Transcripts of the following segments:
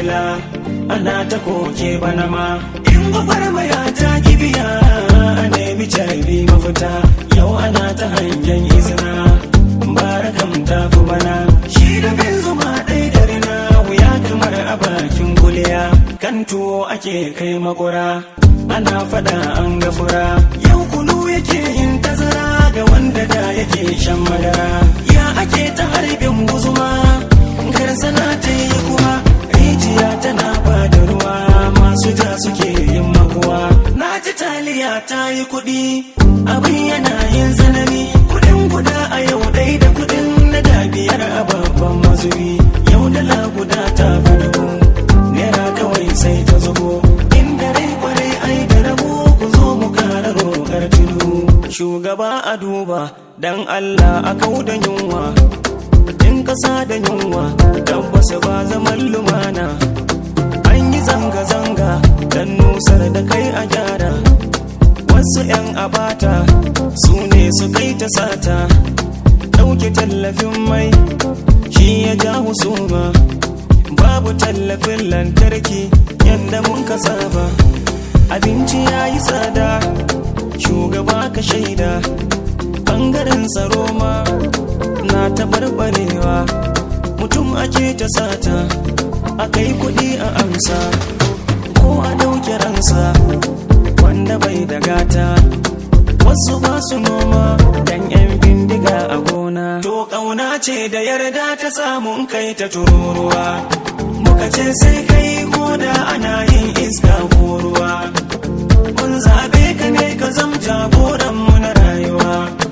shela ana ta koke bana ma in gwagwarmaya ta kibiya a nemi carbi mafita yau ana ta hangen izina barakam ta fi bana shi da bin zuma ɗai da rina wuya kamar a bakin kuliya kan tuwo ake kai makura ana fada an gafura yau kunu yake yin tazara ga wanda da yake shan madara ya ake ta harbin guzuma karsana ta yi kuma rijiya tana ba da ruwa masu ja suke yin makuwa na ji taliya ta yi kuɗi abin yana yin zanani kuɗin guda a yau ɗai da kuɗin na da biyar a babban mazubi yau dala guda ta fi dubu naira kawai sai ta zubo inda rai kwarai ai da rabo ku zo mu kara roƙar tudu shugaba a duba dan Allah a kau da yunwa in kasa da yunwa tabbas ba zaman lumana an yi zanga-zanga dan nusar da kai a gyara wasu 'yan abata su ne su kai ta sata ɗauke tallafin mai shi ya ja husuma babu tallafin lantarki yadda mun ka saba abinci ya yi tsada shugaba ka shaida ɓangaren tsaro ma na taɓarɓarewa mutum ake ta sata a kai kuɗi a amsa ko a ɗauke ransa wanda bai da gata wasu ba su noma dan 'yan bindiga a gona to ƙauna ce da yarda ta samun kai ta tururuwa muka ce sai kai ko da ana yin iska ko ruwa mun zaɓe ka ne ka zam jagoranmu na rayuwa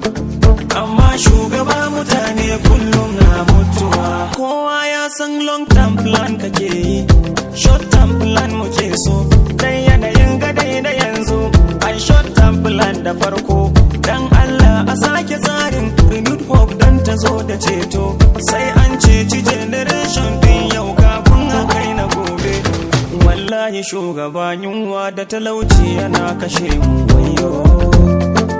amma shugaba mutane kullum na mutuwa kowa ya san long term plan kake yi short term plan muke so dan yanayin gadai da yanzu ai short term plan da farko dan Allah a sake tsarin renewed hope dan ta zo da ceto sai an ceci generation din yau kafin a kai na gobe wallahi shugaba yunwa da talauci yana kashe mu wayo